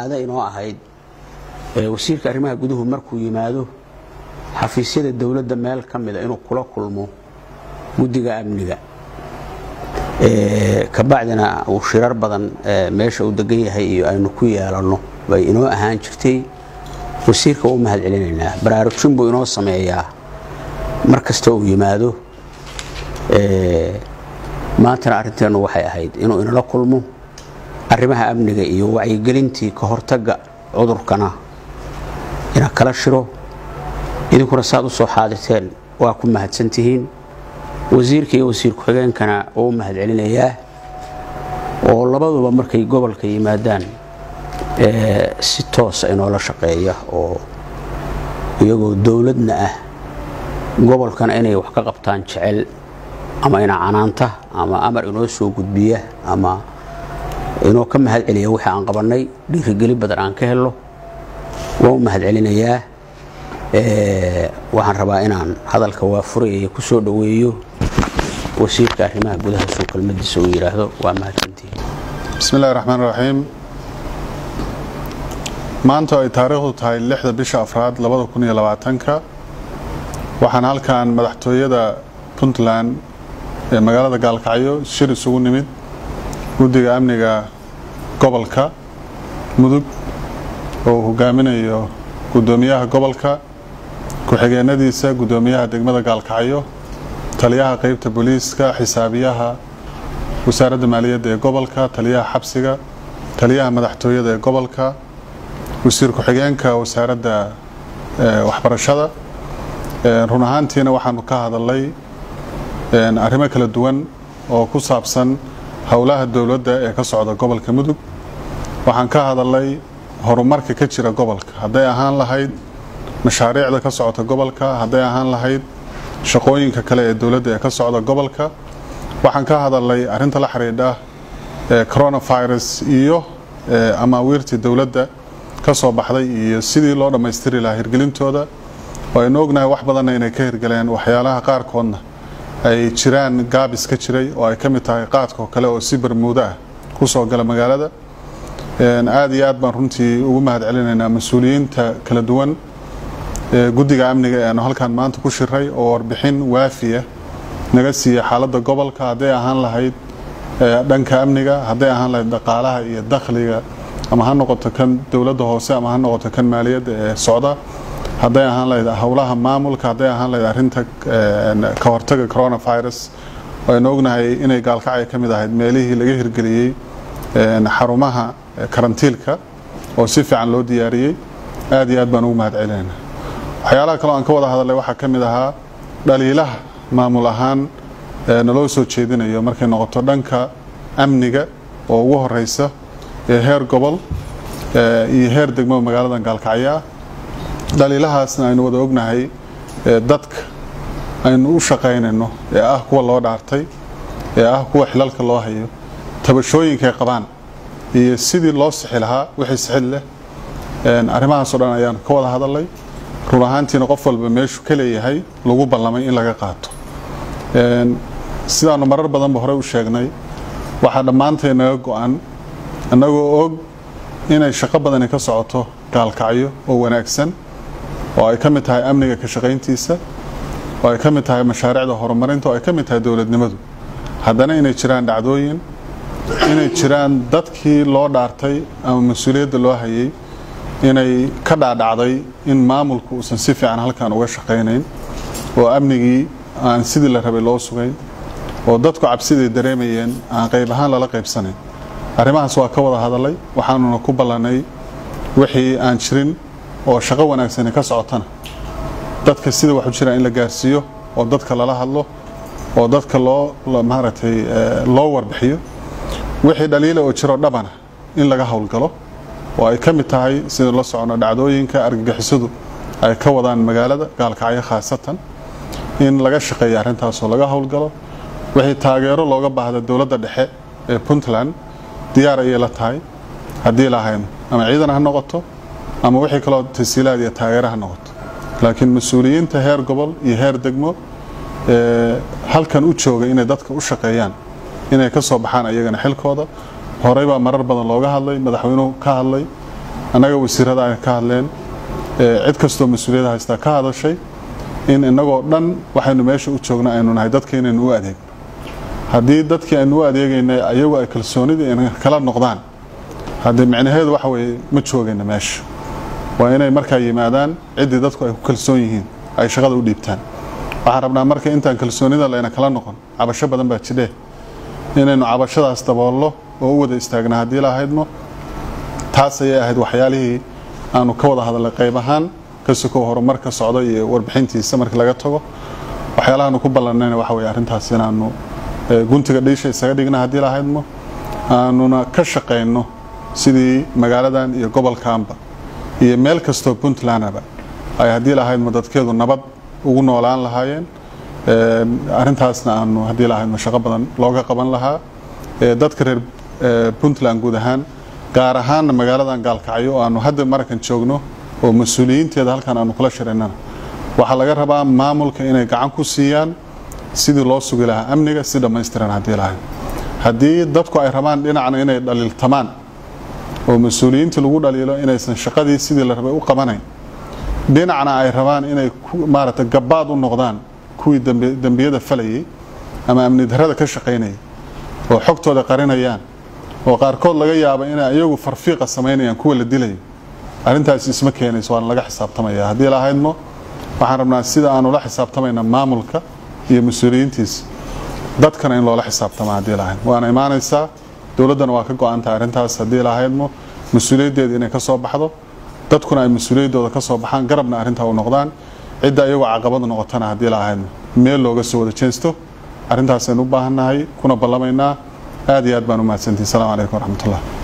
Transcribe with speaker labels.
Speaker 1: caado inoo ahayd wasiirka arrimaha guduhu markuu yimaado xafiisyada dowladda meel ka mida inuu kula kulmo guddiga amniga kabacdina uu shirar badan meesha uu degan yahay iyo aynu ku yeelanno bay inoo ahaan jirtay wasiirka u mahad celinaynaa baraarujin buu inoo sameeyaa mar kasta uu yimaado maantana arrinteennu waxay ahayd inuu inala kulmo arrimaha amniga iyo wacyigelintii ka hortagga cudurkana ina kala shiro idinkuna saad u soo xaadirteen waa ku mahadsantihiin wasiirka iyo wasiir ku-xigeenkana uu mahad celinayaa oo labaduba markay gobolka yimaadaan si toosa inoola shaqeeya oo iyagoo dowladna ah gobolkana inay wax ka qabtaan jecel ama ina canaanta ama amar inoo soo gudbiya ama inoo ka mahad celiya wixii aan qabannay dhiirigeli badan aan ka helno waan u mahad celinayaa waxaan rabaa inaan hadalka waa furayaya ku soo dhoweeyo wasiirka arrimaha gudaha soo kelmadiisa uu yidhaahdo waa mahadsantihiin
Speaker 2: bismi illahi raxmaan raxiim maanta ay taariikhdu tahay lixda bisha afraad labada kun iyo labaatanka waxaan halkan madaxtooyada puntland ee magaalada gaalkacyo shir isugu nimid guddiga amniga gobolka mudug oo uu hogaaminayo guddoomiyaha gobolka ku-xigeenadiisa guddoomiyaha degmada gaalkacyo taliyaha qeybta booliiska xisaabiyaha wasaaradda maaliyadda ee gobolka taliyaha xabsiga taliyaha madaxtooyada ee gobolka wasiir ku-xigeenka wasaaradda waxbarashada run ahaantiina waxaanu ka hadalnay arrimo kala duwan oo ku saabsan howlaha dowladda ee ka socda gobolka mudug waxaan ka hadalnay horumarka ka jira gobolka hadday ahaan lahayd mashaariicda ka socota gobolka hadday ahaan lahayd shaqooyinka kale ee dowladda ee ka socda gobolka waxaan ka hadalnay arinta la xidhiidha coronavirus iyo amaawiirtii dowladda ka soo baxday iyo sidii loo dhammaystiri lahaa hirgelintooda oo aynu ognahay wax badanna inay ka hirgaleen waxyaalaha qaarkoodna ay jiraan gaabis ka jiray oo ay ka mid tahay qaadkoo kale oo si barmuudo ah ku soo gala magaalada aad iyo aad baan runtii ugu mahad celinaynaa mas-uuliyiinta kala duwan guddiga amniga ee aanu halkan maanta ku shiray oo warbixin waafiya naga siiya xaaladda gobolka hadday ahaan lahayd dhanka amniga hadday ahaan lahayd dhaqaalaha iyo dakhliga ama ha noqoto kan dowladda hoose ama ha noqoto kan maaliyadda ee socda hadday ahaan lahayd howlaha maamulka hadday ahaan lahayd arinta ka hortaga coronavirus aynu ognahay inay gaalkacya ka mid ahayd meelihii laga hirgeliyey xarumaha karantiilka oo si fiican loo diyaariyey aad iyo aad baan ugu mahad celinayna waxyaalaha kaleo aan ka wada hadalay waxaa ka mid ahaa dhaliilaha maamul ahaan naloo soo jeedinayo markay noqoto dhanka amniga oo ugu horeysa ee heer gobol iyo heer degmo magaaladan gaalkacyo ah dhaliilahaasna aynu wada ognahay dadka aynu u shaqaynayno ee ah kuwa loo dhaartay ee ah kuwa xilalka loo hayo tabashooyinkay qabaan iyo sidii loo sixi lahaa wixii sixid leh arrimahaasoo dhan ayaan ka wada hadalay run ahaantiina qof walba meeshu ka leeyahay lagu ballamay in laga qaato sidaanu marar badanba horey u sheegnay waxaa dhammaantay naga go-an annagoo og inay shaqo badani ka socoto gaalkacyo oo wanaagsan oo ay ka mid tahay amniga ka shaqayntiisa oo ay ka mid tahay mashaariicda horumarinta oo ay ka mid tahay dowladnimadu haddana inay jiraan dhacdooyin inay jiraan dadkii loo dhaartay ama mas-uuliyadda loo hayay inay ka dhaadhacday in maamulku uusan si fiican halkan uga shaqaynayn oo amnigii aan sidii la rabay loo sugayn oo dadku cabsiday dareemayeen aan qayb ahaan lala qaybsanayn arrimahaas waa ka wada hadalay waxaanuna ku ballanay wixii aan jirin oo shaqo wanaagsani ka socotana dadka sida waxu jiraan in la gaarsiiyo oo dadka lala hadlo oo dadka loo maaragtay loo warbixiyo wixii dhaliila oo jiro dhabana in laga howlgalo oo ay ka mid tahay sida la socono dhacdooyinka argagixisadu ay ka wadaan magaalada gaalkacyo khaasatan in laga shaqeeya arrintaasoo laga howlgalo wixii taageero looga baahda dowladda dhexe ee puntland diyaar ayay la tahay haddii lahayn ama ciidan ha noqoto ama wixii kaloo tasiilaad iyo taageero ha noqoto laakiin mas-uuliyiinta heer gobol iyo heer degmo halkan u jooga inay dadka u shaqeeyaan inay ka soo baxaan ayagana xilkooda horey baa marar badan looga hadlay madaxweynuhu ka hadlay annaga wasiirada ay ka hadleen cid kastoo mas-uuliyadda haystaa ka hadashay in innagoo dhan waxaynu meesha u joogna aynu nahay dadka inaynu u adeegno haddii dadkii aynu u adeegaynay ayagu ay kalsoonida ina kala noqdaan haddii micnaheedu waxa weeye ma joogayna meesha waa inay markaa yimaadaan ciddii dadku ay ku kalsoon yihiin ay shaqada u dhiibtaan waxaan rabnaa marka intaan kalsoonida layna kala noqon cabasho badan baa jidhe inaynu cabashadaas daboollo oo u wada istaagna haddii lahaydmo taas ayay ahayd waxyaalihii aanu ka wada hadalnay qayb ahaan ka sokow horumar ka socdo iyo warbixintiisa markii laga tago waxyaalahaanu ku ballanayna waxa weye arrintaas inaanu guntiga dhiisha isaga dhigna haddii lahaydmo aanuna ka shaqayno sidii magaaladan iyo gobolkaanba iyo meel kastoo puntlandaba ay haddii lahaydmo dadkeedu nabad ugu noolaan lahaayeen arrintaasna aanu haddii lahaydmo shaqo badan looga qaban lahaa dadka reer puntland guud ahaan gaar ahaanna magaaladan gaalkacyo oo aanu hadda markan joogno oo mas-uuliyiinteeda halkan aanu kula shiraynana waxaa laga rabaa maamulka inay gacan ku siiyaan sidii loo sugi lahaa amniga si dhammaystiran haddii lahayd haddii dadku ay rabaan dhinacna inay dhaliiltamaan oo mas-uuliyiintii lagu dhaliilo inaysan shaqadii sidii la rabay u qabanayn dhinacna ay rabaan inay maaragtay gabaad u noqdaan kuwii dembiyada falayay ama amni darrada ka shaqaynayay oo xogtooda qarinayaan oo qaarkood laga yaabo inay iyagu farfiiqa samaynayaan kuwa la dilayo arrintaasi isma keenayso waana laga xisaabtamaya haddii lahaydmo waxaan rabnaa sida aanu la xisaabtamayna maamulka iyo mas-uuliyiintiisa dadkana in loola xisaabtama haddii lahayd waana imaanaysaa dowladdana waa ka go-antahay arrintaas haddii lahaydmo mas-uuliyaddeeda inay ka soo baxdo dadkuna ay mas-uuliyaddooda ka soo baxaan garabna arrintaa u noqdaan cidda iyagoo caqabad noqotana haddii lahaydmo meel looga soo wada jeensto arrintaasaynu u baahannahay kuna ballamaynaa aad iyo aad baan u mahadsantihi asalaamu calaykum waraxmatullah